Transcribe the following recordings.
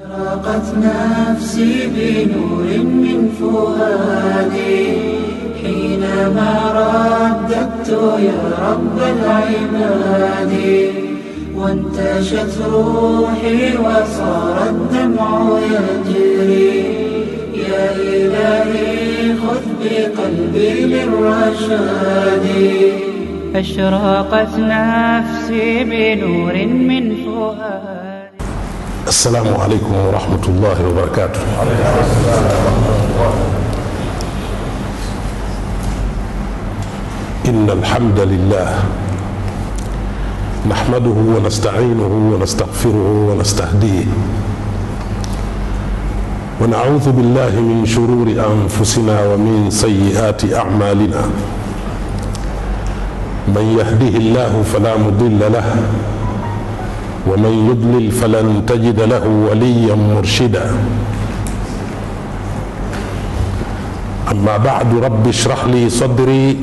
أشرقت نفسي بنور من فؤادي حينما رددت يا رب العباد وانتشت روحي وصار الدمع يجري يا إلهي خذ بقلبي للرشاد أشرقت نفسي بنور من فؤادي السلام عليكم ورحمة الله وبركاته إن الحمد لله نحمده ونستعينه ونستغفره ونستهديه ونعوذ بالله من شرور أنفسنا ومن سيئات أعمالنا من يهده الله فلا مضل له ومن يضلل فلن تجد له وليا مرشدا أما بعد رب اشرح لي صدري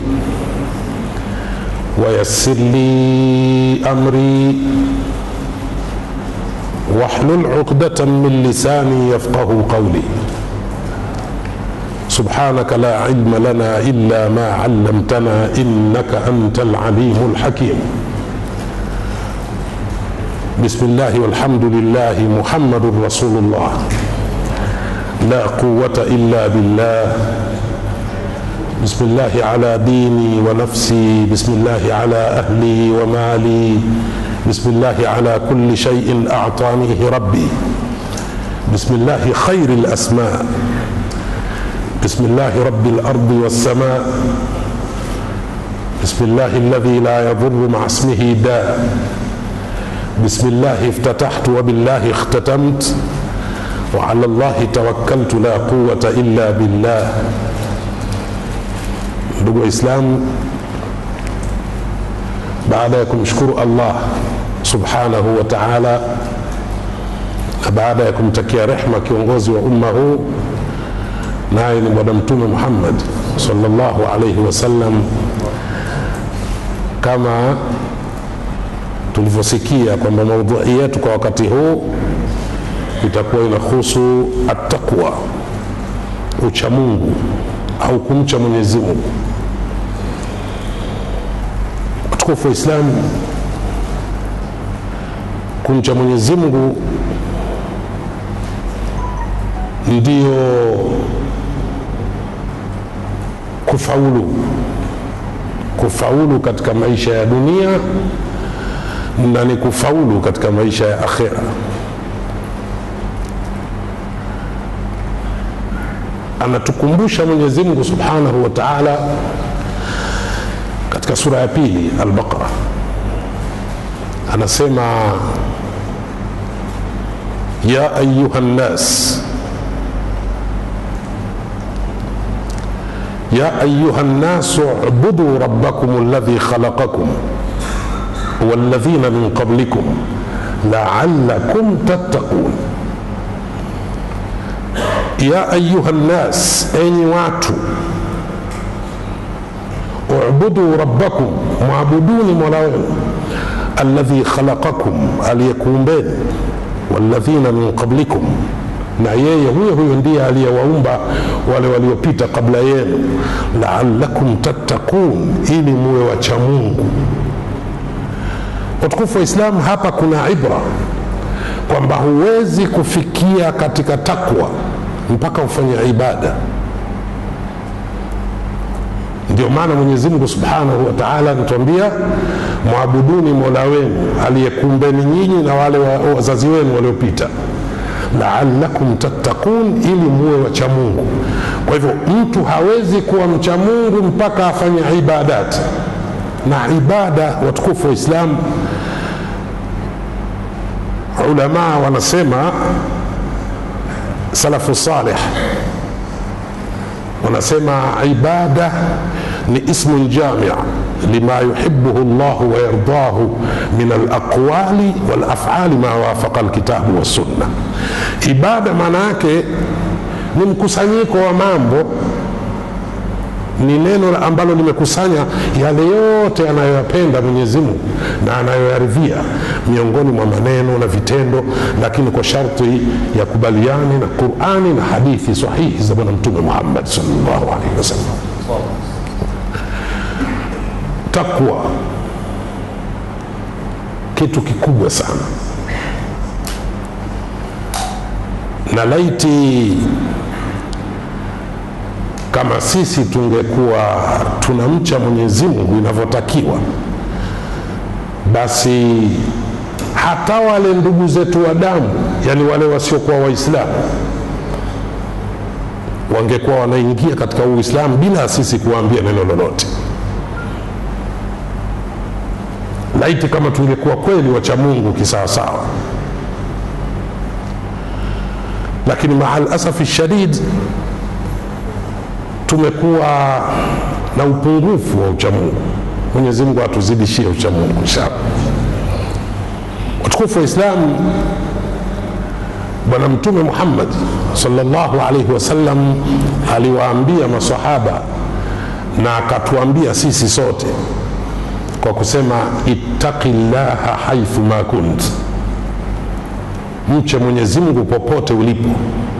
ويسر لي أمري واحلل عقدة من لساني يفقه قولي سبحانك لا علم لنا إلا ما علمتنا إنك أنت العليم الحكيم بسم الله والحمد لله محمد رسول الله لا قوة إلا بالله بسم الله على ديني ونفسي بسم الله على أهلي ومالي بسم الله على كل شيء أعطانيه ربي بسم الله خير الأسماء بسم الله رب الأرض والسماء بسم الله الذي لا يضر مع اسمه داء بسم الله افتتحت وبالله اختتمت وعلى الله توكلت لا قوة إلا بالله ndugu waislamu baada ya kumshukuru allah subhanahu wa taala na baada ya kumtakia rehma kiongozi wa umma huu naye ni bwana mtume muhammad salllahu alaihi wasallam kama tulivyosikia kwamba maudhui yetu kwa wakati huu itakuwa inahusu attaqwa uchamungu au kumcha mwenyezi mungu watukufu wa islamu kumcha mwenyezi mungu ndiyo kufaulu kufaulu katika maisha ya dunia na ni kufaulu katika maisha ya akhira anatukumbusha mwenyezi mungu subhanahu wa taala katika sura ya pili albaqara anasema ya ayuha nnas يا أيها الناس اعبدوا ربكم الذي خلقكم والذين من قبلكم لعلكم تتقون يا أيها الناس أين واتوا اعبدوا ربكم معبدون مولاهم الذي خلقكم aliyekuum beni walladhina min qablikum na yeye huyo huyo ndiye aliyewaumba wale waliopita kabla yenu laalakum tattaqun ili muwe wacha mungu watukufu wa islamu hapa kuna ibra kwamba huwezi kufikia katika takwa mpaka ufanye ibada ndio maana mwenyezi mungu subhanahu wa taala anatuambia mwabuduni mola wenu aliyekumbeni nyinyi na wale wazazi wenu waliopita laalakum tattaqun ili muwe wacha mungu kwa hivyo mtu hawezi kuwa mcha mungu mpaka afanye ibadati na ibada watukufu wa islamu ulamaa wanasema salafu salih wanasema ibada ni ismun jamia lima yuhibuhu llahu wayardahu min alaqwali walafali ma wafaqa alkitabu wassunna ibada maana yake ni mkusanyiko wa mambo ni neno ambalo limekusanya yale yote anayoyapenda Mwenyezi Mungu na anayoyaridhia miongoni mwa maneno na vitendo, lakini kwa sharti ya kubaliane na Qurani na hadithi sahihi za Bwana Mtume Muhammad sallallahu alaihi wasallam. Takwa kitu kikubwa sana, na laiti kama sisi tungekuwa tunamcha Mwenyezi Mungu inavyotakiwa, basi hata wale ndugu zetu wa damu, yani wale wasiokuwa Waislamu, wangekuwa wanaingia katika Uislamu bila sisi kuwaambia neno lolote. Laiti kama tungekuwa kweli wacha Mungu kisawasawa, lakini maal asafi shadid tumekuwa na upungufu wa uchamungu. Mwenyezi Mungu atuzidishie uchamungu inshallah. Watukufu wa Islamu, Bwana Mtume Muhammad sallallahu alaihi wasallam aliwaambia masahaba na akatuambia sisi sote kwa kusema ittaqi llaha haithu ma kunt, mche Mwenyezi Mungu popote ulipo.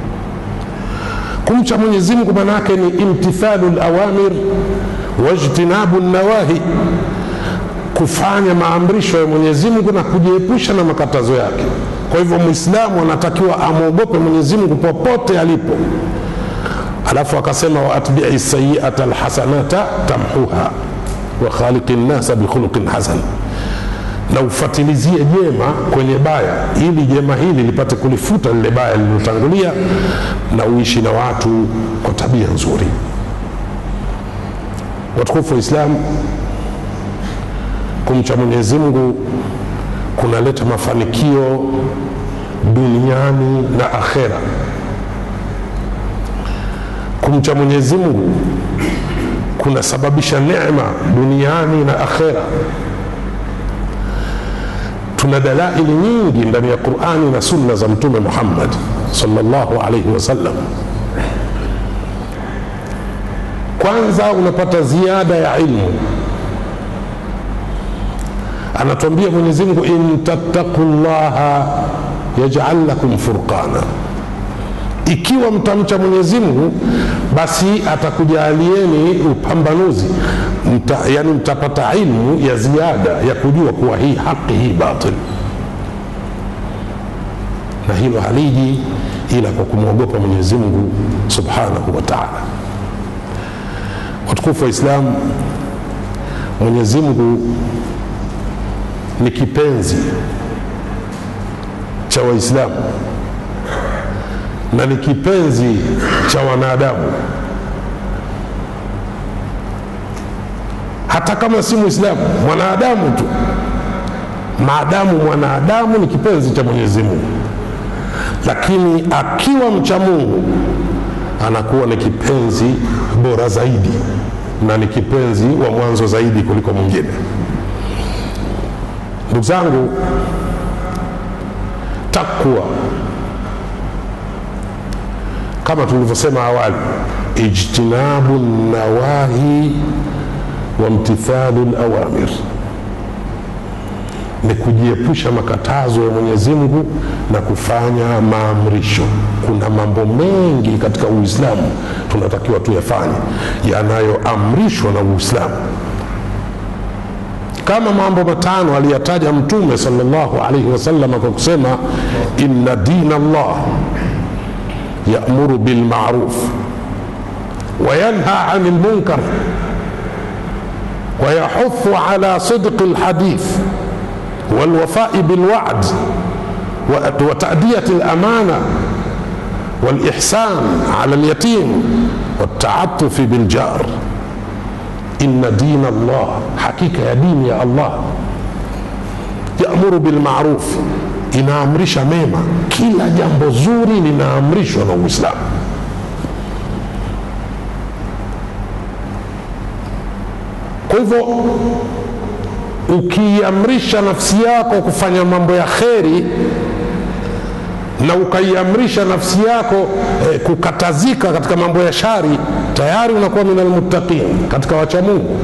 Kumcha Mwenyezi Mungu maana yake ni imtithalu lawamir wajtinabu nawahi, kufanya maamrisho ya Mwenyezi Mungu na kujiepusha na makatazo yake. Kwa hivyo Mwislamu anatakiwa amwogope Mwenyezi Mungu popote alipo. Alafu akasema waatbii sayiata lhasanata tamhuha wa khaliqi nnasa bikhuluqin hasan, na ufatilizie jema kwenye baya, ili jema hili lipate kulifuta lile baya lililotangulia, na uishi na watu kwa tabia nzuri. Watukufu wa Islamu, kumcha Mwenyezi Mungu kunaleta mafanikio duniani na akhera. Kumcha Mwenyezi Mungu kunasababisha neema duniani na akhera. Tuna dalaili nyingi ndani ya Qurani na sunna za Mtume Muhammad sallallahu alaihi wasallam. Kwanza unapata ziada ya ilmu. Anatuambia Mwenyezi Mungu, in tattaqu llaha yaj'al lakum furqana, ikiwa mtamcha Mwenyezi Mungu basi atakujalieni upambanuzi mta, yani mtapata ilmu ya ziada ya kujua kuwa hii haki hii batil, na hilo haliji ila kwa kumwogopa Mwenyezi Mungu subhanahu wa taala. Watukufu wa Islamu, Mwenyezi Mungu ni kipenzi cha Waislamu na ni kipenzi cha wanadamu. Hata kama si Muislamu, mwanadamu tu, maadamu mwanadamu ni kipenzi cha Mwenyezi Mungu, lakini akiwa mcha Mungu anakuwa ni kipenzi bora zaidi na ni kipenzi wa mwanzo zaidi kuliko mwingine. Ndugu zangu, takwa kama tulivyosema awali, ijtinabu nawahi wa mtithalu lawamir, ni kujiepusha makatazo ya Mwenyezi Mungu na kufanya maamrisho. Kuna mambo mengi katika Uislamu tunatakiwa tuyafanye yanayoamrishwa na Uislamu, kama mambo matano aliyataja Mtume sallallahu alaihi wasallam kwa kusema inna dina Allah yamuru bilmaruf wayanha ani lmunkar wayahuthu ala sidqi lhadith walwafai bilwad watadiyati lamana walihsan ala lyatim waltaatufi biljar inna dina Allah, hakika ya dini ya Allah yamuru bilmaruf, inaamrisha mema. Kila jambo zuri linaamrishwa na Uislamu. Kwa hivyo ukiamrisha nafsi yako kufanya mambo ya kheri, na ukaiamrisha nafsi yako eh, kukatazika katika mambo ya shari tayari unakuwa min almuttaqin katika wachamungu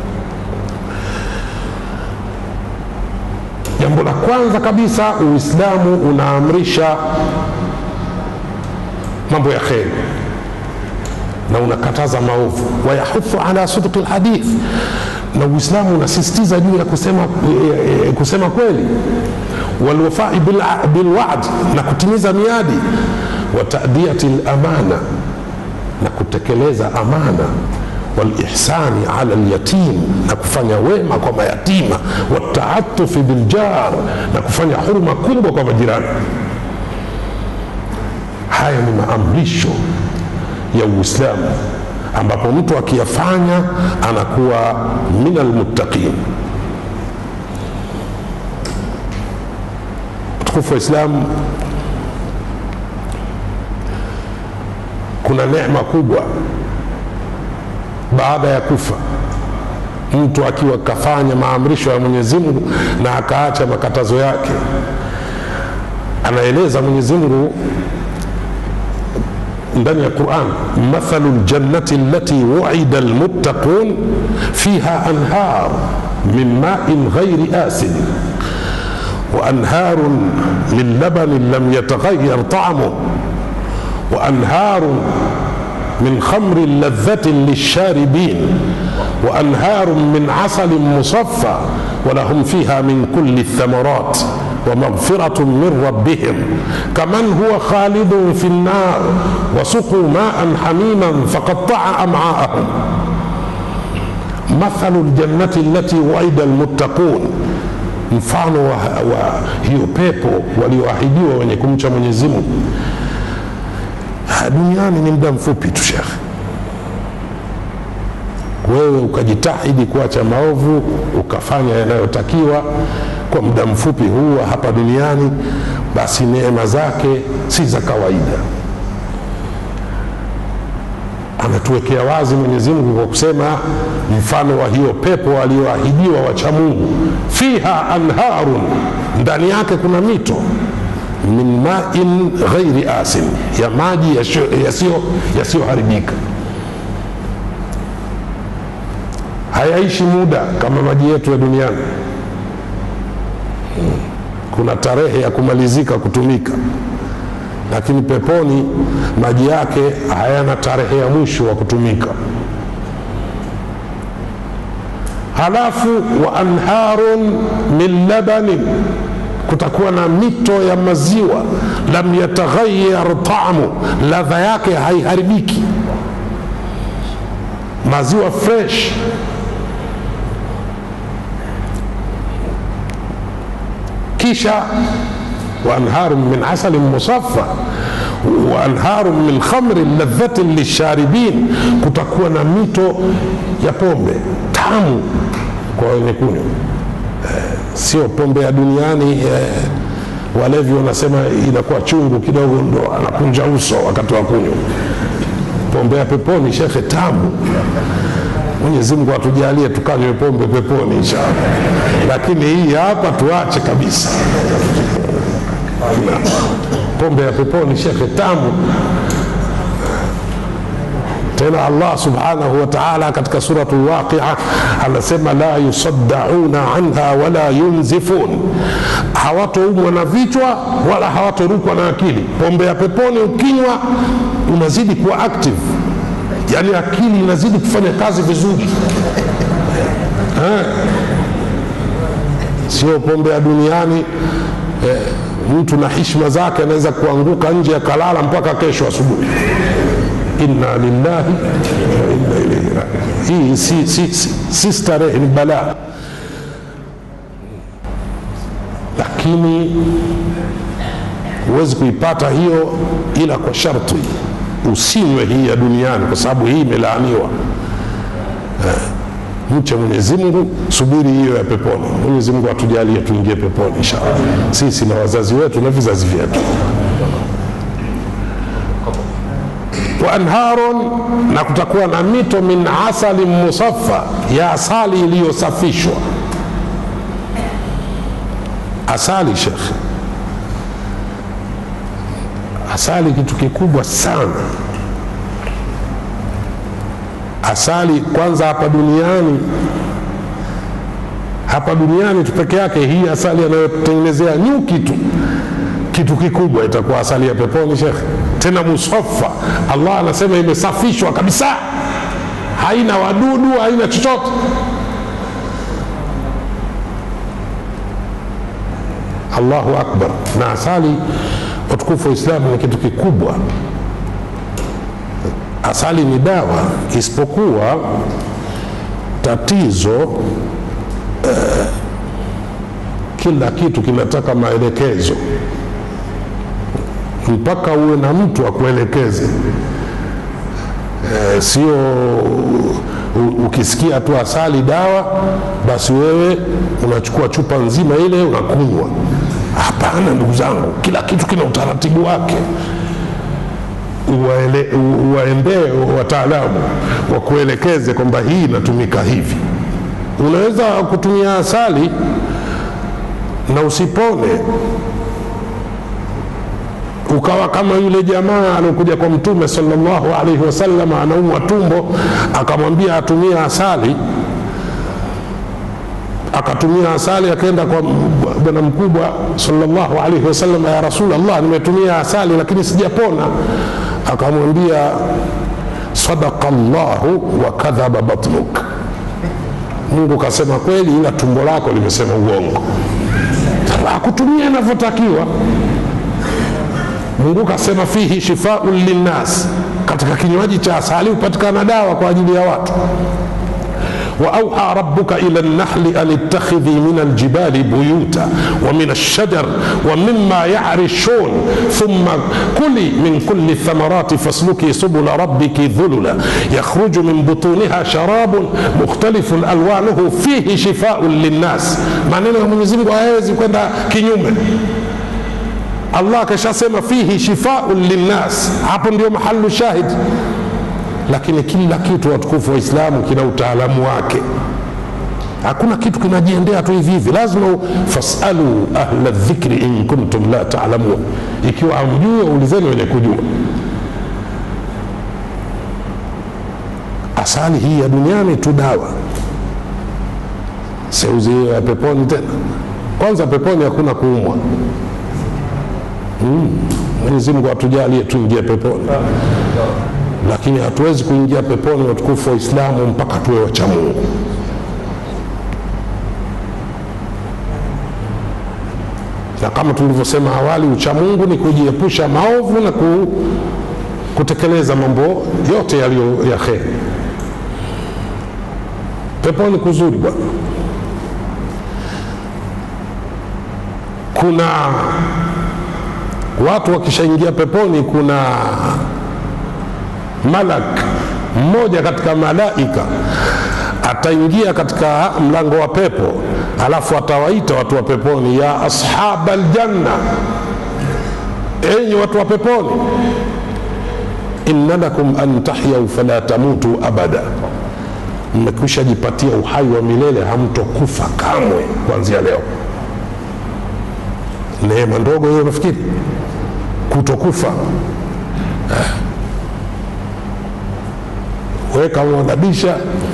jambo la kwanza kabisa uislamu unaamrisha mambo ya kheri na unakataza maovu wayahuthu ala sidqi lhadith na uislamu unasisitiza juu ya kusema, e, e, kusema kweli walwafai bilwad na kutimiza miadi wa tadiyati lamana na kutekeleza amana walihsani ala lyatim na kufanya wema kwa mayatima wataatufi biljar na kufanya huruma kubwa kwa majirani haya ni maamrisho ya uislamu ambapo mtu akiyafanya anakuwa min almuttaqin mtukufu wa islamu kuna neema kubwa baada ya kufa mtu akiwa kafanya maamrisho ya mwenyezi mungu na akaacha makatazo yake anaeleza mwenyezi mungu ndani ya quran mathalu ljannati allati wuida almuttaqun fiha anhar min main ghairi asin وأنهار من لبن لم يتغير طعمه وأنهار من خمر لذة للشاربين وأنهار من عسل مصفى ولهم فيها من كل الثمرات ومغفرة من ربهم كمن هو خالد في النار وسقوا ماء حميما فقطع أمعاءهم مثل الجنة التي وعد المتقون mfano wa, wa hiyo pepo walioahidiwa wenye kumcha mwenyezi mungu duniani ni muda mfupi tu shekhe wewe ukajitahidi kuacha maovu ukafanya yanayotakiwa kwa muda mfupi huu wa hapa duniani basi neema zake si za kawaida anatuwekea wazi mwenyezi mungu kwa kusema mfano wa hiyo pepo walioahidiwa wacha mungu fiha anharun ndani yake kuna mito min main ghairi asin ya maji yasiyoharibika hayaishi muda kama maji yetu ya duniani kuna tarehe ya kumalizika kutumika lakini peponi maji yake hayana tarehe ya mwisho wa kutumika halafu wa anharun min labanin kutakuwa na mito ya maziwa lam yataghayyar tamu ladha yake haiharibiki maziwa fresh kisha وأنهار من عسل مصفى وأنهار من خمر لذة للشاربين kutakuwa na mito ya pombe tamu kwa wenye kunywa eh, sio pombe ya duniani eh, walevi wanasema inakuwa chungu kidogo ndo anakunja uso wakati wa kunywa pombe ya peponi shekhe tamu mwenyezi mungu atujalie tukanywe pombe peponi inshallah lakini hii hapa tuache kabisa pombe ya peponi shekhe tamu tena allah subhanahu wa taala katika suratu lwaqia anasema la yusaddauna anha wala yunzifun hawatoumwa na vichwa wala hawatorukwa na akili pombe ya peponi ukinywa unazidi kuwa active yaani akili inazidi kufanya kazi vizuri eh. sio pombe ya duniani eh, mtu na hishma zake anaweza kuanguka nje akalala mpaka kesho asubuhi inna lillahi wa inna ilaihi rajiun hii si, si, si, si starehe ni balaa lakini huwezi kuipata hiyo ila kwa sharti usinywe hii ya duniani kwa sababu hii imelaaniwa mche mwenyezi mungu subiri hiyo ya peponi mwenyezi mungu atujalie tuingie peponi inshallah sisi na wazazi wetu na vizazi vyetu wa anharun na kutakuwa na mito min asali musaffa ya asali iliyosafishwa asali shekhe asali kitu kikubwa sana asali kwanza hapa duniani hapa duniani tu peke yake hii asali anayotengenezea nyuki tu kitu kikubwa itakuwa asali ya peponi shekhe tena musafa allah anasema imesafishwa kabisa haina wadudu haina chochote allahu akbar na asali watukufu wa islamu ni kitu kikubwa asali ni dawa isipokuwa tatizo eh, kila kitu kinataka maelekezo mpaka uwe na mtu akuelekeze e, sio u- ukisikia tu asali dawa basi wewe unachukua chupa nzima ile unakunywa hapana ndugu zangu kila kitu kina utaratibu wake Uwaele- u- uwaendee wataalamu wakuelekeze kwamba hii inatumika hivi unaweza kutumia asali na usipone ukawa kama yule jamaa aliokuja kwa mtume salllahu alaihi wasallam anaumwa tumbo akamwambia atumie asali akatumia asali akaenda kwa bwana mkubwa salllahu alaihi wasallam ya rasulllah nimetumia asali lakini sijapona akamwambia sadaka llahu wa kadhaba batnuk mungu kasema kweli ila tumbo lako limesema uongo akutumia inavyotakiwa mungu kasema fihi shifaun linnas katika kinywaji cha asali hupatikana dawa kwa ajili ya watu واوحى ربك الى النحل ان اتخذي من الجبال بيوتا ومن الشجر ومما يعرشون ثم كلي من كل الثمرات فاسلكي سبل ربك ذللا يخرج من بطونها شراب مختلف الوانه فيه شفاء للناس maneno ya mwenyezi mungu hayawezi kwenda kinyume allah akashasema fihi shifaun linnas hapo ndio mahalu shahid lakini kila kitu watukufu wa islamu kina utaalamu wake hakuna kitu kinajiendea tu hivi hivi lazima u- fasalu ahla dhikri in kuntum la talamun ikiwa hamjui waulizeni wenye kujua asali hii ya duniani tu dawa seuzi hiyo ya peponi tena kwanza peponi hakuna kuumwa mm. mwenyezi mungu atujalie tuingie peponi lakini hatuwezi kuingia peponi watukufu wa islamu mpaka tuwe wacha mungu na kama tulivyosema awali uchamungu ni kujiepusha maovu na ku, kutekeleza mambo yote yaliyo ya kheri peponi kuzuri bwana kuna watu wakishaingia peponi kuna malak mmoja katika malaika ataingia katika mlango wa pepo alafu atawaita watu wa peponi ya ashaba ljanna enyi watu wa peponi inna lakum an tahyau fala tamutu abada mmekwisha jipatia uhai wa milele hamtokufa kamwe kuanzia leo neema ndogo hiyo nafikiri kutokufa weka mwadhabisha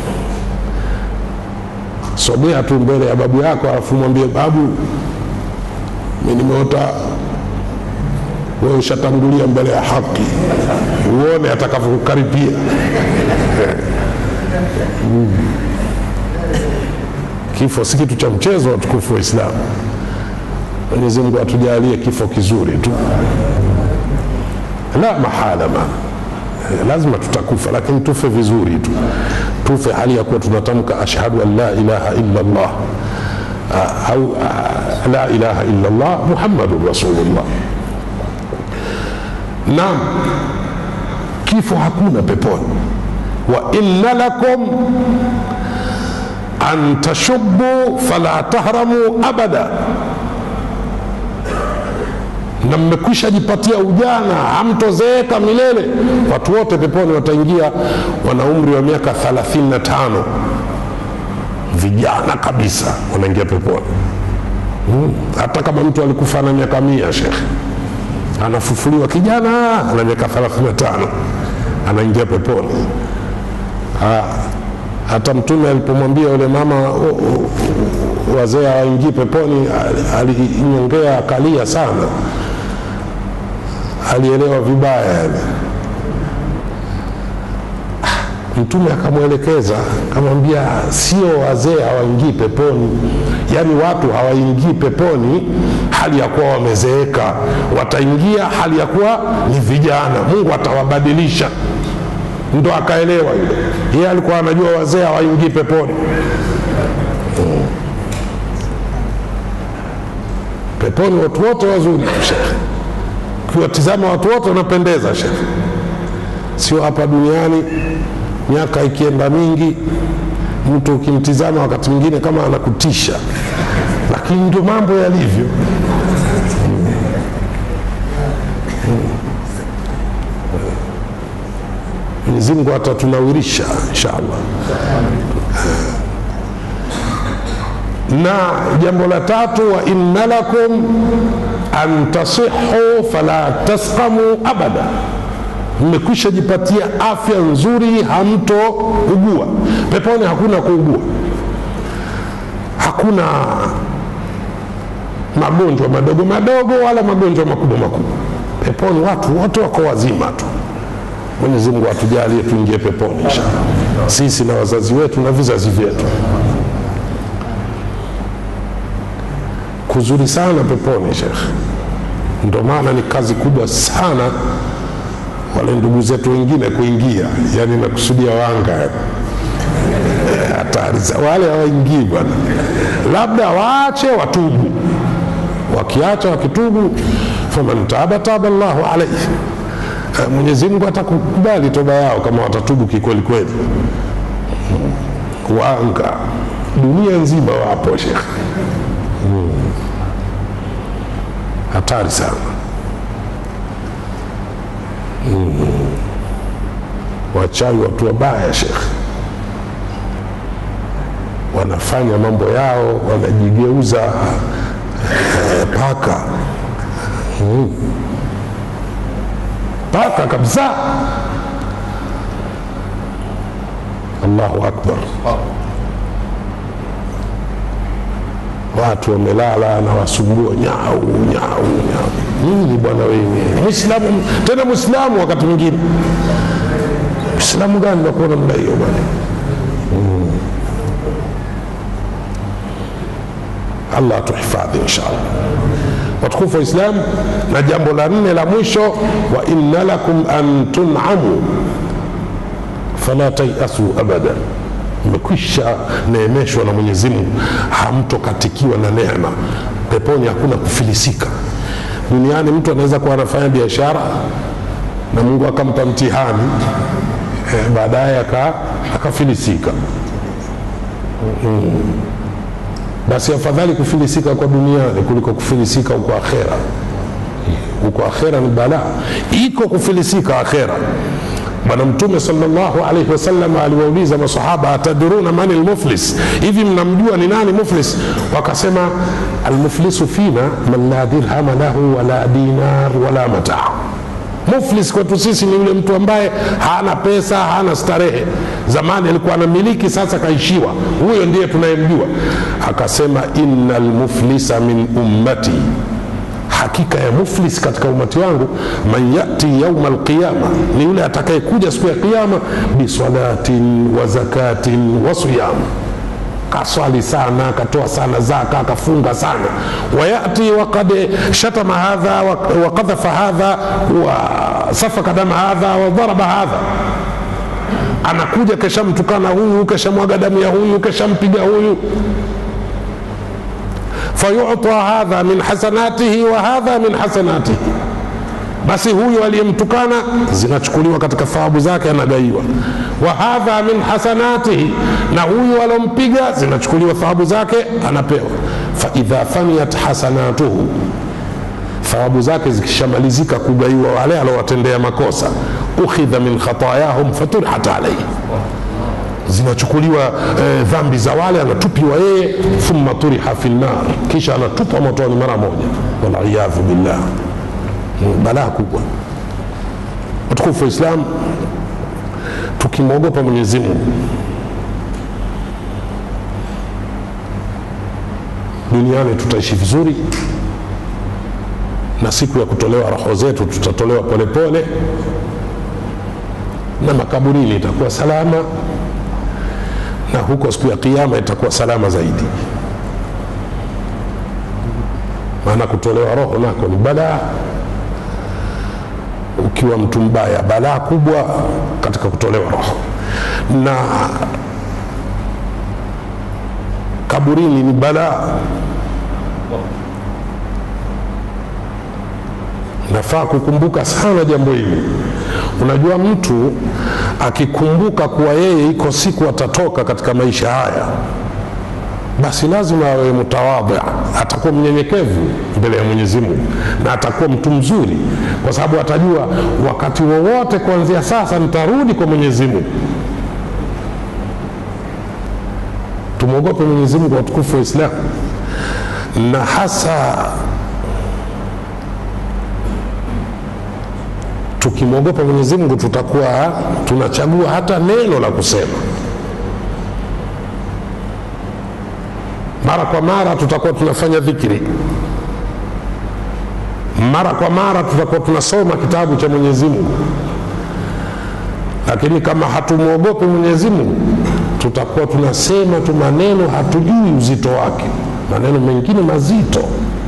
sogea tu mbele ya babu yako alafu mwambie babu mi nimeota wewe ushatangulia mbele ya haki uone atakavyokukaribia Mm. kifo si kitu cha mchezo watukufu wa islamu mwenyezi mungu atujalie kifo kizuri tu la mahala ma lazima tutakufa lakini tufe vizuri tu tufe hali ya kuwa tunatamka ashhadu an la ilaha illa llah Ah, au ah, la ilaha illa llah muhammadun rasulullah naam kifo hakuna peponi wa inna lakum an tashubu fala tahramu abada na mmekwisha jipatia ujana hamtozeeka milele watu wote peponi wataingia wana umri wa miaka 35 vijana kabisa wanaingia peponi hmm. hata kama mtu alikufa na miaka mia shekhe anafufuliwa kijana ana miaka 35 anaingia peponi ha, hata mtume alipomwambia yule mama "O- o- wazee hawaingii peponi al- alinyongea akalia sana alielewa vibaya yani mtume akamwelekeza akamwambia sio wazee hawaingii peponi yaani watu hawaingii peponi hali ya kuwa wamezeeka wataingia hali ya kuwa ni vijana mungu atawabadilisha ndo akaelewa yule yeye alikuwa anajua wazee hawaingii peponi Mm. peponi watu wote wazuri shekhe ukiwatizama watu wote wanapendeza shekhe sio hapa duniani miaka ikienda mingi mtu ukimtizama wakati mwingine kama anakutisha lakini ndio mambo yalivyo mwenyezi mungu atatunawirisha inshallah na jambo la tatu wa inna lakum an tasihu fala tasqamu abada mmekwisha jipatia afya nzuri hamtougua peponi hakuna kuugua hakuna magonjwa madogo madogo wala magonjwa makubwa makubwa peponi watu wote wako wazima tu mwenyezi mungu atujalie tuingie peponi inshallah sisi na wazazi wetu na vizazi vyetu kuzuri sana peponi shekhe ndo maana ni kazi kubwa sana wale ndugu zetu wengine kuingia yani nakusudia wanga yani. Eh, hatari za wale hawaingii bwana labda waache watubu wakiacha wakitubu faman taba taba llahu alaihi Eh, mwenyezi mungu atakubali toba yao kama watatubu kikweli kweli Mm. wanga dunia nzima wapo shekhe Mm. hatari sana wachawi watu wabaya shekhe wanafanya mambo yao wanajigeuza eh, paka Mm. paka kabisa allahu akbar watu wamelala na wasumbua nyau nyau nyau nini bwana wewe mwislamu tena mwislamu wakati mwingine mwislamu gani nakuwa namna hiyo bwana Mm. allah atuhifadhi inshallah watukufu wa islam na jambo la nne la mwisho wa inna lakum an tunamu fala tayasu abada mmekwisha neemeshwa na mwenyezi mungu hamtokatikiwa na neema peponi hakuna kufilisika duniani mtu anaweza kuwa anafanya biashara na mungu akampa mtihani eh, baadaye aka- akafilisika mm. basi afadhali kufilisika kwa duniani kuliko kufilisika huko akhera huko akhera ni balaa iko kufilisika akhera bwana mtume salllahu alaihi wasallam aliwauliza masahaba atadruna mani lmuflis hivi mnamjua ni nani muflis wakasema almuflisu fina man la dirhama lahu wala dinar wala mataa muflis kwetu sisi ni yule mtu ambaye hana pesa hana starehe zamani alikuwa anamiliki sasa kaishiwa huyo ndiye tunayemjua akasema ina lmuflisa min ummati hakika ya muflis katika umati wangu man yati yauma alqiyama ni yule atakayekuja siku ya qiama bisalatin wa zakatin wa siyam kaswali sana akatoa sana zaka akafunga sana wayati wakad shatama hadha wa- wakadhafa hadha wasafaka dama hadha wadharaba hadha anakuja keshamtukana huyu keshamwaga damu ya huyu keshampiga huyu fayuta hadha min hasanatihi wa hadha min hasanatihi basi huyu aliyemtukana zinachukuliwa katika thawabu zake anagaiwa wa hadha min hasanatihi na huyu alompiga zinachukuliwa thawabu zake anapewa faidha faniyat hasanatuhu thawabu zake zikishamalizika kugaiwa wale alowatendea makosa ukhidha min khatayahum faturihat alaihi zinachukuliwa eh, dhambi za wale anatupiwa yeye thumma turiha fi lnar kisha anatupwa motoni mara moja waliyadhu billah ni balaa kubwa watukufu wa islam tukimwogopa mwenyezi mungu duniani tutaishi vizuri na siku ya kutolewa roho zetu tutatolewa polepole pole, na makaburini itakuwa salama na huko siku ya kiama itakuwa salama zaidi maana kutolewa roho nako ni balaa ukiwa mtu mbaya balaa kubwa katika kutolewa roho na kaburini ni balaa nafaa kukumbuka sana jambo hili unajua mtu akikumbuka kuwa yeye iko siku atatoka katika maisha haya basi lazima awe mutawadha atakuwa mnyenyekevu mbele ya mwenyezi mungu na atakuwa mtu mzuri kwa sababu atajua wakati wowote kuanzia sasa nitarudi kwa mwenyezi mungu tumwogope mwenyezi mungu watukufu wa islamu na hasa tukimwogopa mwenyezi mungu tutakuwa tunachagua hata neno la kusema mara kwa mara tutakuwa tunafanya dhikiri mara kwa mara tutakuwa tunasoma kitabu cha mwenyezi mungu lakini kama hatumwogopi mwenyezi mungu tutakuwa tunasema tu maneno hatujui uzito wake maneno mengine mazito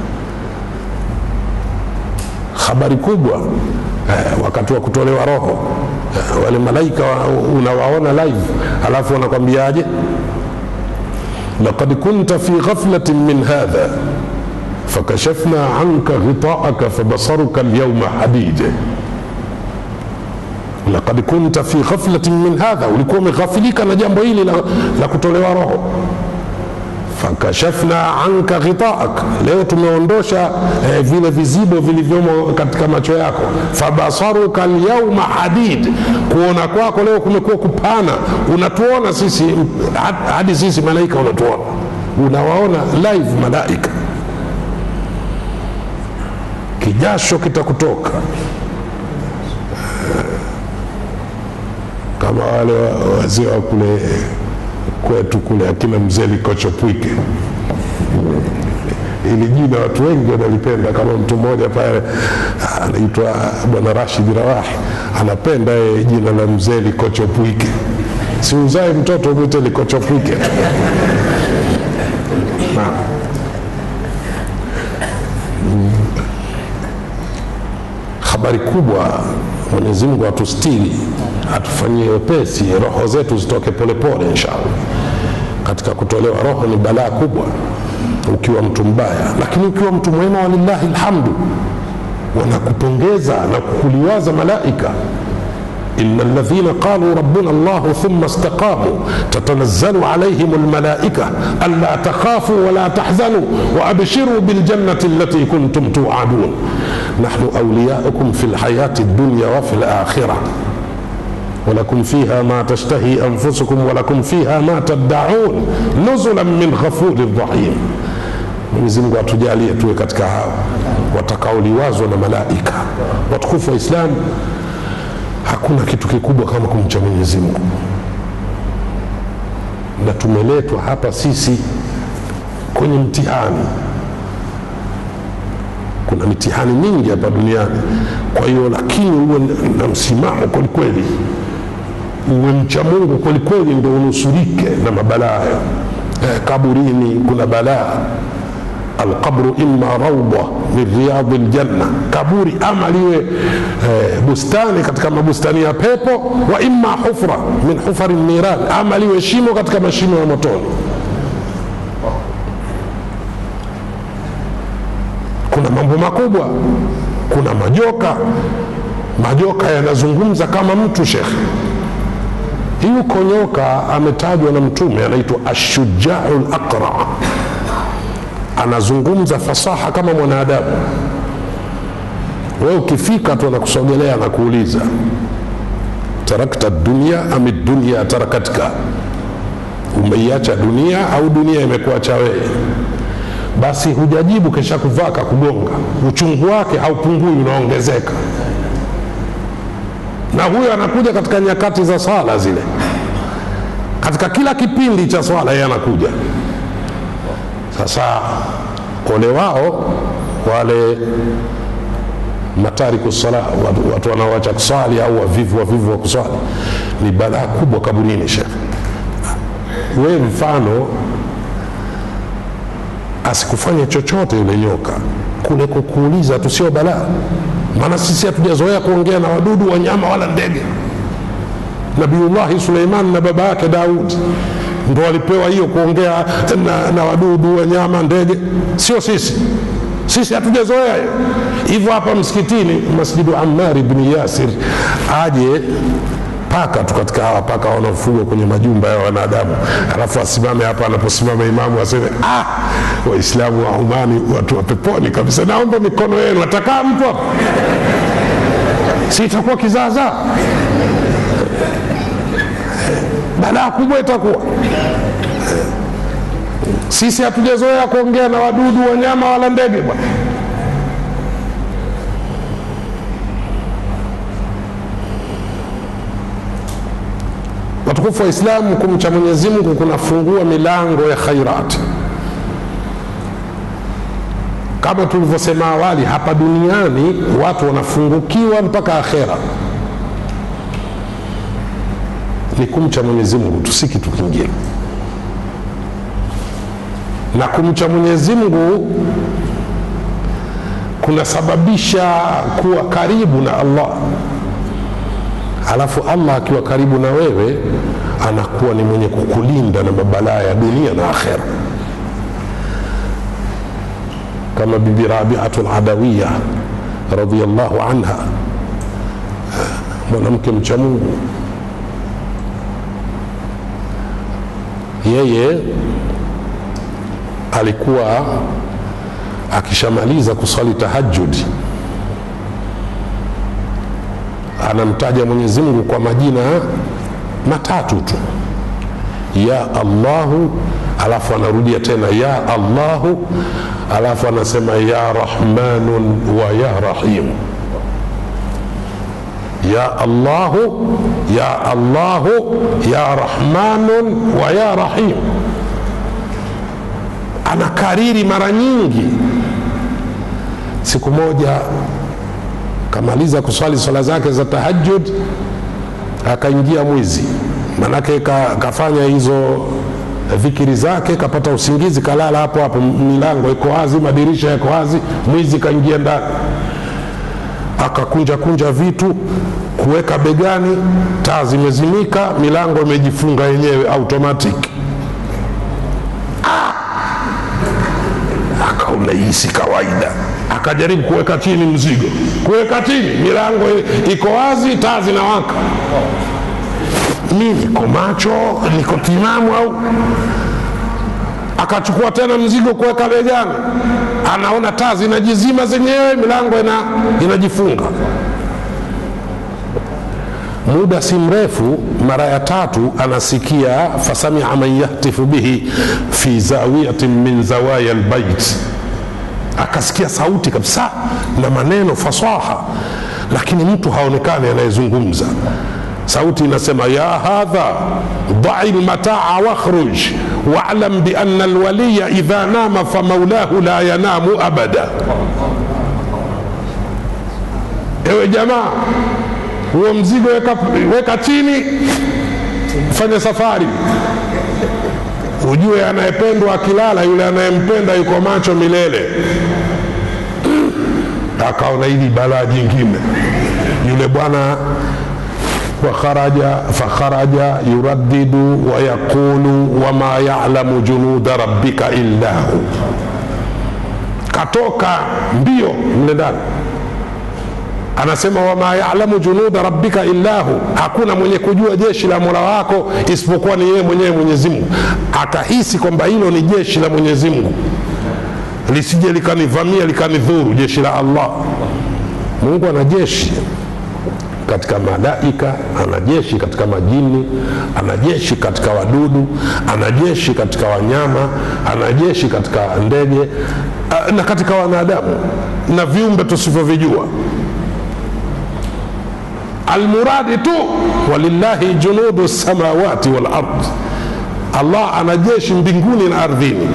habari kubwa eh, wakati wa kutolewa roho eh, wale malaika wa, unawaona live alafu wanakwambiaje لقد كنت في غفلة من هذا فكشفنا عنك غطاءك فبصرك اليوم حديد لقد كنت في غفلة من هذا ulikuwa umeghafilika na jambo hili la, la kutolewa roho fakashafna anka ghitaak leo tumeondosha eh, vile vizibo vilivyomo katika macho yako fabasaruka lyauma hadid kuona kwako leo kumekuwa kupana unatuona sisi hadi sisi malaika unatuona unawaona live malaika kijasho kitakutoka kama wale wazee wa kule kwetu kule akina mzee Likochopwike. Ili jina watu wengi wanalipenda, kama mtu mmoja pale anaitwa Bwana Rashid Rawahi anapenda yeye jina la mzee Likochopwike. Si uzae mtoto mwite Likochopwike tu. Habari kubwa, Mwenyezi Mungu atustiri, atufanyie wepesi, roho zetu zitoke polepole inshallah. Katika kutolewa roho ni balaa kubwa ukiwa mtu mbaya, lakini ukiwa mtu mwema, walillahi lhamdu, wanakupongeza na kukuliwaza malaika إن الذين قالوا ربنا الله ثم استقاموا تتنزل عليهم الملائكة ألا تخافوا ولا تحزنوا وأبشروا بالجنة التي كنتم توعدون نحن أولياؤكم في الحياة الدنيا وفي الآخرة ولكم فيها ما تشتهي أنفسكم ولكم فيها ما تدعون نزلا من غفور رحيم Mwenyezi Mungu atujalie tuwe katika hao watakaoliwazwa na malaika. Watukufu wa Islamu, hakuna kitu kikubwa kama kumcha Mwenyezi Mungu, na tumeletwa hapa sisi kwenye mtihani. Kuna mitihani mingi hapa duniani, kwa hiyo lakini uwe na msimamo kwelikweli, uwe mcha Mungu kwelikweli, ndio unusurike na mabalaa hayo. Eh, kaburini kuna balaa alqabru imma raudha min riyadi ljanna, kaburi ama liwe eh, bustani katika mabustani ya pepo, wa imma hufra min hufari niran, ama liwe shimo katika mashimo ya motoni. Kuna mambo makubwa, kuna majoka. Majoka yanazungumza kama mtu shekhe. Yuko nyoka ametajwa na Mtume, anaitwa ashujau laqra anazungumza fasaha kama mwanadamu. Wewe ukifika tu anakusogelea na kuuliza tarakta dunia ami dunia tarakatka, umeiacha dunia au dunia imekuacha wewe? basi hujajibu kesha kuvaa kakugonga uchungu wake haupungui unaongezeka na huyo anakuja katika nyakati za swala zile katika kila kipindi cha swala yeye anakuja sasa ole wao wale matariku sala watu, watu wanaoacha kuswali au wavivu wavivu wa kuswali ni balaa kubwa kaburini shekhe we mfano asikufanye chochote yule nyoka kule kukuuliza tu sio balaa maana sisi hatujazoea kuongea na wadudu wanyama wala ndege nabiullahi suleiman na baba yake daudi ndo walipewa hiyo kuongea na, na wadudu wanyama ndege sio sisi sisi hatujazoea hiyo hivyo hapa msikitini masjidu amari bni yasir aje paka tu katika hawa paka wanaofugwa kwenye majumba ya wanadamu alafu asimame hapa anaposimama imamu aseme ah, waislamu wa umani watu wa peponi kabisa naomba mikono yenu atakaa mtu hapa si itakuwa kizaazaa balaa kubwa itakuwa sisi hatujazoea kuongea na wadudu wanyama wala ndege bwana watukufu wa islamu kumcha mwenyezi mungu kunafungua milango ya khairati kama tulivyosema awali hapa duniani watu wanafungukiwa mpaka akhera ni kumcha mwenyezi mungu tu si kitu kingine na kumcha mwenyezi mungu kunasababisha kuwa karibu na allah alafu allah akiwa karibu na wewe anakuwa ni mwenye kukulinda na mabalaa ya dunia na akhera kama bibi rabiatu ladawiya radiallahu anha mwanamke mcha mungu yeye alikuwa akishamaliza kuswali tahajudi anamtaja mwenyezi mungu kwa majina matatu tu ya allahu alafu anarudia tena ya allahu alafu anasema ya rahmanun wa ya rahimu ya allahu ya allahu ya rahmanun wa ya rahim anakariri mara nyingi siku moja kamaliza kuswali swala zake za tahajud akaingia mwizi manake ka, kafanya hizo dhikiri zake kapata usingizi kalala hapo hapo milango iko wazi madirisha yako wazi mwizi kaingia ndani akakunja kunja vitu kuweka begani taa zimezimika milango imejifunga yenyewe automatic ah! akaona hii si kawaida akajaribu kuweka chini mzigo kuweka chini milango iko wazi taa zinawaka mi niko macho niko timamu au akachukua tena mzigo kuweka begani anaona taa zinajizima zenyewe milango ina, inajifunga muda si mrefu mara ya tatu anasikia fasamia man yahtifu bihi fi zawiyatin min zawaya lbait akasikia sauti kabisa na maneno fasaha lakini mtu haonekani anayezungumza sauti inasema ya hadha dai lmataa wakhruj walam biana lwaliya idha nama famaulahu la yanamu abada ewe jamaa huo mzigo weka, weka chini fanya safari ujue anayependwa akilala yule anayempenda yuko macho milele akaona hili balaa jingine yule bwana wakharaja fakharaja yuraddidu wayaqulu wama yalamu junuda rabbika illa hu katoka mbio mle ndani anasema wama yalamu junuda rabbika illahu hakuna mwenye kujua jeshi la mola wako isipokuwa ni yeye mwenyewe mwenyezi mungu akahisi kwamba hilo ni jeshi la mwenyezi mungu lisije likanivamia likanidhuru jeshi la allah mungu ana jeshi katika malaika ana jeshi katika majini ana jeshi katika wadudu ana jeshi katika wanyama ana jeshi katika ndege ah, na katika wanadamu na viumbe tusivyovijua almuradi tu walillahi junudu samawati wal ard allah ana jeshi mbinguni na ardhini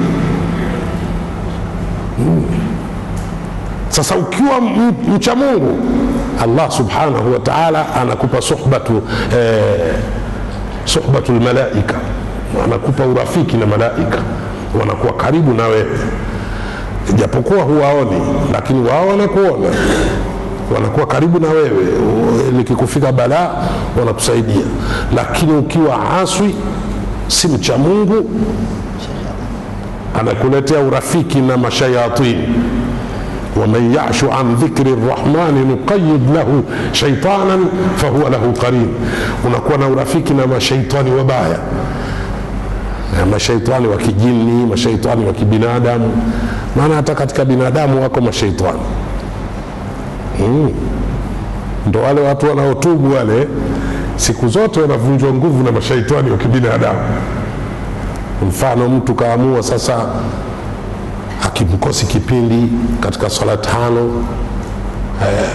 sasa ukiwa m- mcha mungu allah subhanahu wa taala anakupa suhbatu eh, suhbatu lmalaika anakupa urafiki na malaika wanakuwa karibu na wewe japokuwa huwaoni lakini wao wanakuona wanakuwa karibu na wewe likikufika balaa wanakusaidia lakini ukiwa aswi si mcha mungu anakuletea urafiki na mashayatini ومن يعش عن ذكر الرحمن نقيد له شيطانا فهو له قرين unakuwa na urafiki na mashaitani wabaya Na mashaitani wa kijini mashaitani wa kibinadamu maana hata katika binadamu wako mashaitani mm. ndo wale watu wanaotubu wale siku zote wanavunjwa nguvu na mashaitani wa kibinadamu mfano mtu kaamua sasa akimkosi kipindi katika swala tano eh,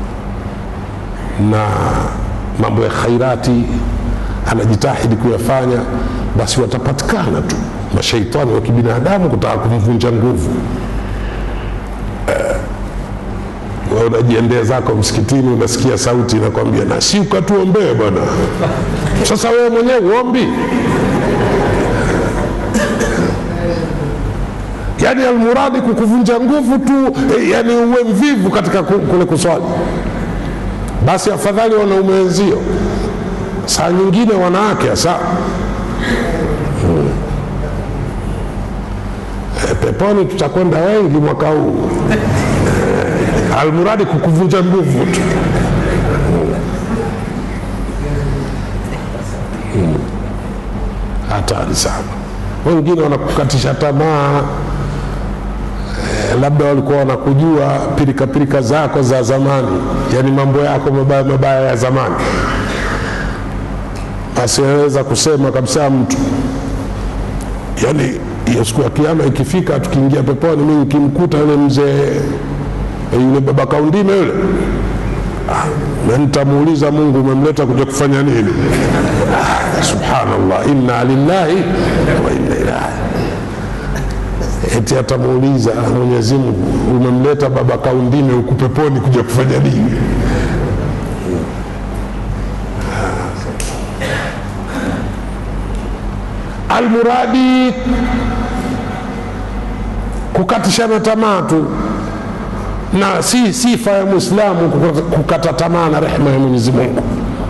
na mambo ya khairati anajitahidi kuyafanya basi watapatikana tu mashaitani wa kibinadamu kutaka kumvunja nguvu we unajiendea zako msikitini unasikia sauti inakwambia na si ukatuombee bwana sasa wewe mwenyewe uombi yani almuradi kukuvunja nguvu tu eh, yani uwe mvivu katika ku- kule kuswali basi afadhali wanaume wenzio saa nyingine wanawake hasa hmm. Eh, peponi tutakwenda wengi mwaka huu Eh, almuradi kukuvunja nguvu tu Hmm. hatari sana wengine wanakukatisha tamaa labda walikuwa wanakujua pirika pirika zako za zamani yani mambo yako mabaya mabaya ya zamani basi anaweza kusema kabisa mtu yani hiyo siku ya kiama ikifika tukiingia peponi mi nikimkuta yule mzee yule baba kaundime yule ah, na nitamuuliza mungu umemleta kuja kufanya nini ah, subhanallah inna lillahi wa inna ilahi eti atamuuliza Mwenyezi Mungu, umemleta baba kaundime huku peponi kuja kufanya nini? Almuradi kukatishana tamaa tu, na si sifa ya Mwislamu kukata- kukata tamaa na rehema ya Mwenyezi Mungu.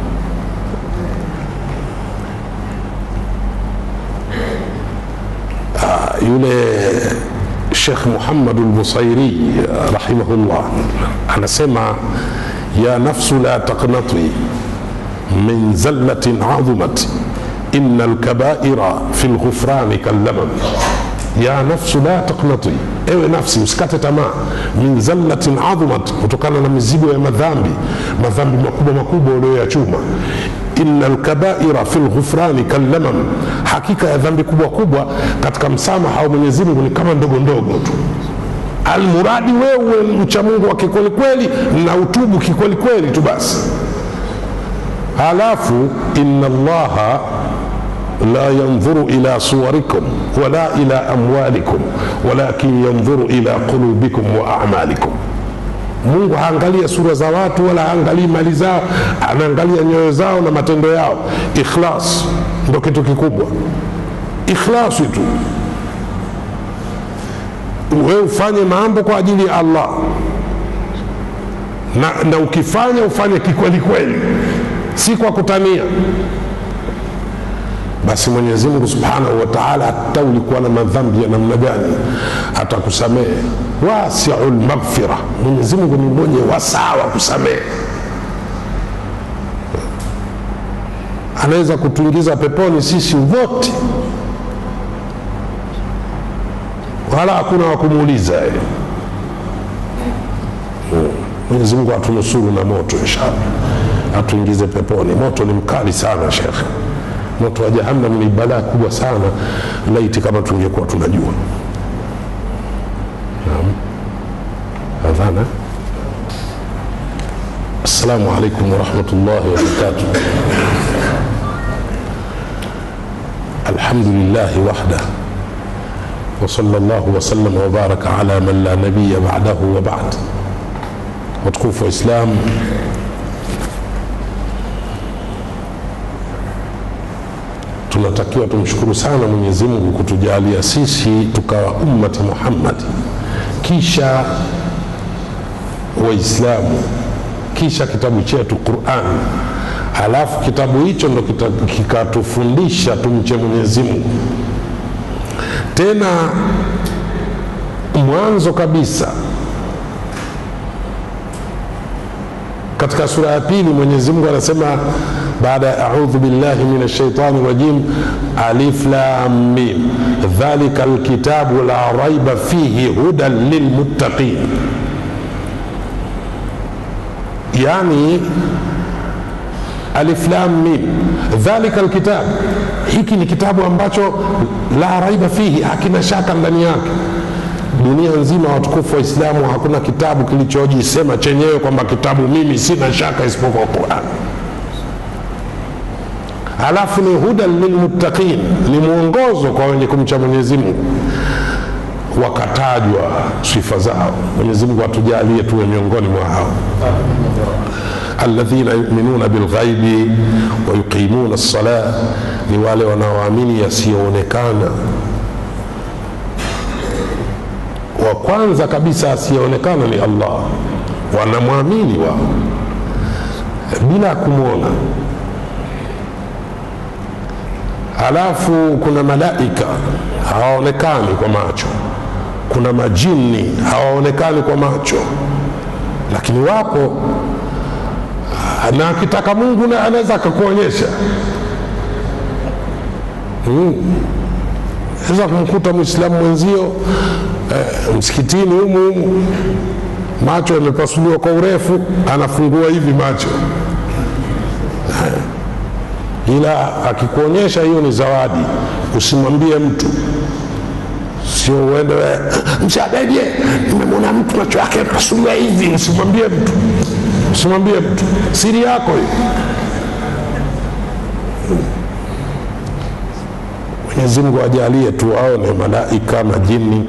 yule Sheikh Muhammad al-Busairi rahimahullah anasema ya nafsu la taqnati min zallatin azumat inna alkabaira fi lghufrani kallamam ya nafsu la taqnati ewe nafsi usikate tamaa min zallatin adhumat kutokana na mizigo ya madhambi madhambi makubwa makubwa ulioyachuma inna lkabaira fi lghufrani kallamam hakika ya dhambi kubwa kubwa katika msamaha wa mwenyezi mungu ni kama ndogo ndogo tu almuradi wewe mcha mungu wa kikwelikweli na utubu kikwelikweli tu basi halafu inna allaha la yandhuru ila suwarikum wala ila amwalikum walakin yandhuru ila qulubikum wa amalikum mungu haangalia sura za watu wala haangalii mali zao anaangalia nyoyo zao na matendo yao ikhlas ndo kitu kikubwa ikhlasi tu wewe ufanye mambo kwa ajili ya allah na, na ukifanya ufanye kikweli kweli si kwa kutania basi mwenyezi mungu subhanahu wa taala hata ulikuwa na madhambi ya namna gani atakusamehe wasiu lmaghfira mwenyezi mungu ni mwenye wasaa wa kusamehe anaweza kutuingiza peponi sisi wote wala hakuna wa kumuuliza yeye mwenyezi mungu atunusuru na moto inshallah atuingize peponi moto ni mkali sana shekhe moto wa jahannam ni balaa kubwa sana laiti kama tungekuwa tunajua naam adhana assalamu alaikum warahmatullahi wabarakatuh الحمد لله وحده وصلى الله وسلم وبارك على من لا نبي بعده وبعد وتكوف إسلام tunatakiwa tumshukuru sana mwenyezi mungu kutujalia sisi tukawa ummati muhammad kisha waislamu kisha kitabu chetu quran halafu kitabu hicho ndo kikatufundisha tumche mwenyezi mungu tena mwanzo kabisa katika sura ya pili mwenyezi mungu anasema baada ya audhu billahi min ashaitani rajim alif lam mim dhalika lkitabu la raiba fihi hudan lilmuttaqin yani alif lam mim dhalika lkitab hiki ni kitabu ambacho la raiba fihi hakina shaka ndani yake dunia nzima watukufu wa islamu hakuna kitabu kilichojisema chenyewe kwamba kitabu mimi sina shaka isipokuwa quran halafu ni hudan lilmuttaqin ni mwongozo kwa wenye kumcha mwenyezi mungu wakatajwa sifa zao mwenyezi mungu atujalie tuwe miongoni mwa hao alladhina yuminuna bilghaibi wayuqimuna lsala ni wale wanaoamini yasiyoonekana wa kwanza kabisa asiyeonekana ni allah wanamwamini wao bila kumwona halafu kuna malaika hawaonekani kwa macho kuna majini hawaonekani kwa macho lakini wapo na akitaka mungu na anaweza akakuonyesha naweza hmm. kumkuta mwislamu mwenzio eh, msikitini humu humu macho yamepasuliwa kwa urefu anafungua hivi macho ila akikuonyesha hiyo ni zawadi usimwambie mtu sio uende mshabeje nimemwona mtu macho yake pasuliwa hivi usimwambie mtu usimwambie mtu siri yako hiyo mwenyezi mungu ajalie tuwaone malaika majini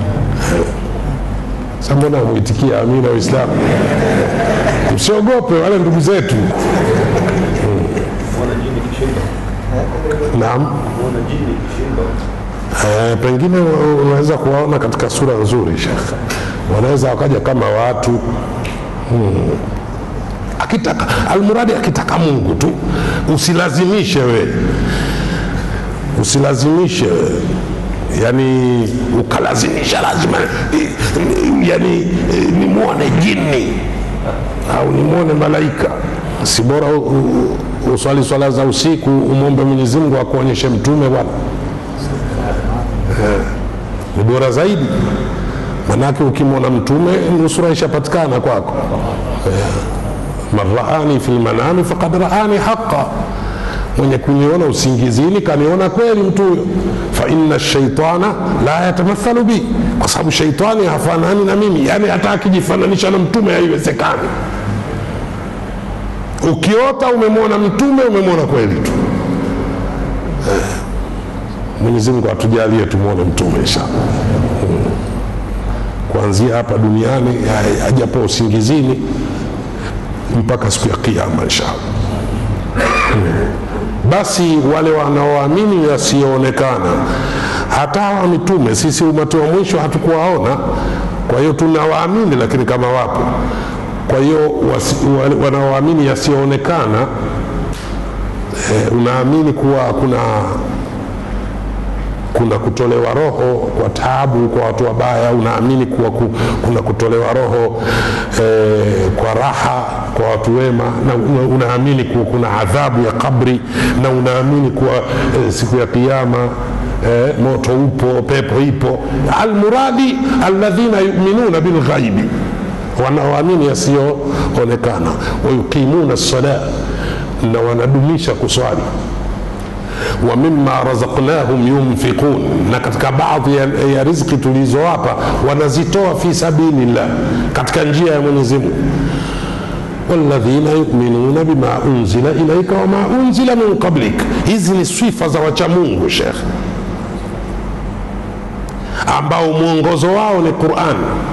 sa mbona mwitikia amina waislamu msiogope wale ndugu zetu naam Eh, pengine unaweza kuwaona katika sura nzuri shekh wanaweza wakaja kama watu hmm. akitaka almuradi akitaka mungu tu usilazimishe we usilazimishe we yani ukalazimisha lazima yani nimwone jini au nimwone malaika si bora uswali swala za usiku umwombe mwenyezi mungu akuonyeshe mtume bwana ni bora zaidi manake ukimwona mtume nusura ishapatikana kwako man raani fi lmanami fakad raani haqa mwenye kuniona usingizini kaniona kweli mtu huyo faina shaitana la yatamathalu bi kwa sababu shaitani hafanani na mimi yani hata akijifananisha na mtume haiwezekani ukiota umemwona mtume umemwona kweli tu mwenyezi mungu atujalie tumwone mtume inshallah hmm. kuanzia hapa duniani hajapo usingizini mpaka siku ya kiama inshallah hmm. basi wale wanaoamini yasiyoonekana hata hawa mitume sisi umati wa mwisho hatukuwaona kwa hiyo tunawaamini lakini kama wapo kwa hiyo wanaoamini yasiyoonekana e, unaamini kuwa kuna kuna kutolewa roho kwa taabu kwa watu wabaya unaamini kuwa ku, kuna kutolewa roho e, kwa raha kwa watu wema na unaamini kuwa kuna adhabu ya kabri na unaamini kuwa e, siku ya kiama e, moto upo pepo ipo almuradi alladhina yuminuna bilghaibi wanaoamini yasiyoonekana wayuqimuna lsala na wanadumisha kuswali wa mima razaqnahum yunfiqun, na katika baadhi ya, ya riziki tulizowapa wanazitoa fi sabilillah, katika njia ya Mwenyezi Mungu. walladhina yuminuna bima unzila ilaika wama unzila min qablik. Hizi ni sifa za wachamungu Shekh, ambao mwongozo wao ni Quran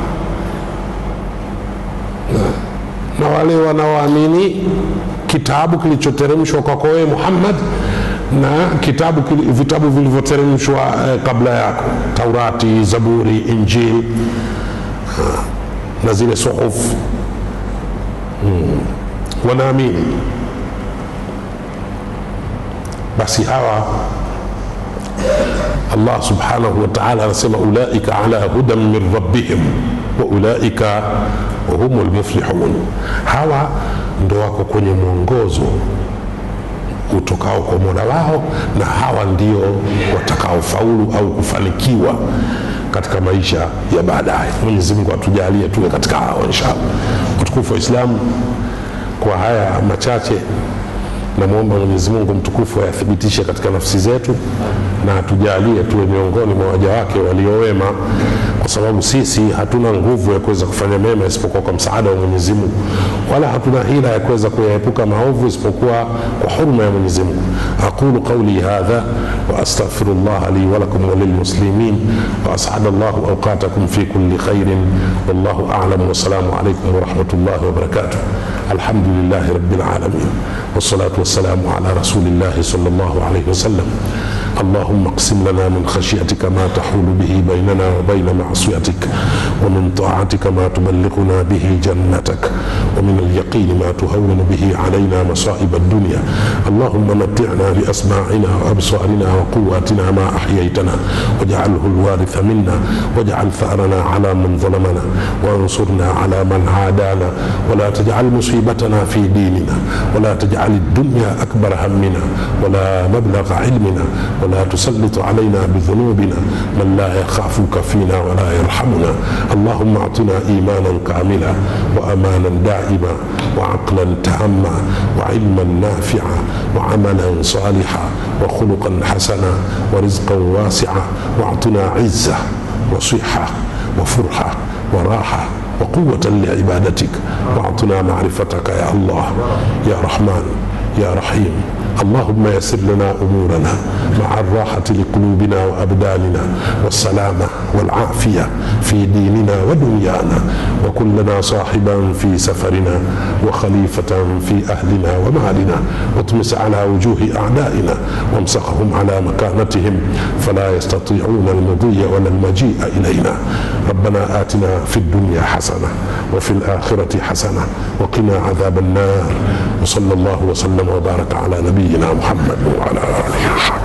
na wale wanaoamini kitabu kilichoteremshwa kwako wewe Muhammad na kitabu kili- vitabu vilivyoteremshwa eh, kabla yako Taurati, Zaburi, Injili ah, na zile suhuf mm. wanaamini basi hawa Allah subhanahu wa ta'ala anasema ulaika ala hudan min rabbihim wa ulaika humul muflihun, hawa ndo wako kwenye mwongozo utokao kwa mola wao na hawa ndio watakaofaulu au kufanikiwa katika maisha ya baadaye mwenyezi mungu atujalie tuwe katika hao inshallah utukufu wa islamu kwa haya machache namwomba mwenyezi mungu mtukufu ayathibitishe katika nafsi zetu na atujalie tuwe miongoni mwa waja wake waliowema kwa sababu sisi hatuna nguvu ya kuweza kufanya mema isipokuwa kwa msaada wa mwenyezi mungu wala hatuna hila ya kuweza kuyaepuka maovu isipokuwa kwa huruma ya mwenyezi mungu aqulu qauli hadha واستغفر الله لي ولكم وللمسلمين واسعد الله اوقاتكم في كل خير والله اعلم والسلام عليكم ورحمه الله وبركاته الحمد لله رب العالمين والصلاه والسلام على رسول الله صلى الله عليه وسلم اللهم اقسم لنا من خشيتك ما تحول به بيننا وبين معصيتك ومن طاعتك ما تبلغنا به جنتك ومن اليقين ما تهون به علينا مصائب الدنيا اللهم متعنا باسماعنا وابصارنا وقواتنا ما احييتنا واجعله الوارث منا واجعل ثارنا على من ظلمنا وانصرنا على من عادانا ولا تجعل مصيبتنا في ديننا ولا تجعل الدنيا اكبر همنا ولا مبلغ علمنا ولا تسلط علينا بذنوبنا من لا يخافك فينا ولا يرحمنا اللهم اعطنا ايمانا كاملا وامانا دائما وعقلا تاما وعلما نافعا وعملا صالحا وخلقا حسنا ورزقا واسعا واعطنا عزه وصحه وفرحه وراحه وقوه لعبادتك واعطنا معرفتك يا الله يا رحمن يا رحيم اللهم يسر لنا امورنا مع الراحه لقلوبنا وابداننا والسلامه والعافيه في ديننا ودنيانا وكن لنا صاحبا في سفرنا وخليفه في اهلنا ومالنا واطمس على وجوه اعدائنا وامسخهم على مكانتهم فلا يستطيعون المضي ولا المجيء الينا ربنا اتنا في الدنيا حسنه وفي الاخره حسنه وقنا عذاب النار وصلى الله وسلم وبارك على نبينا محمد وعلى اله وصحبه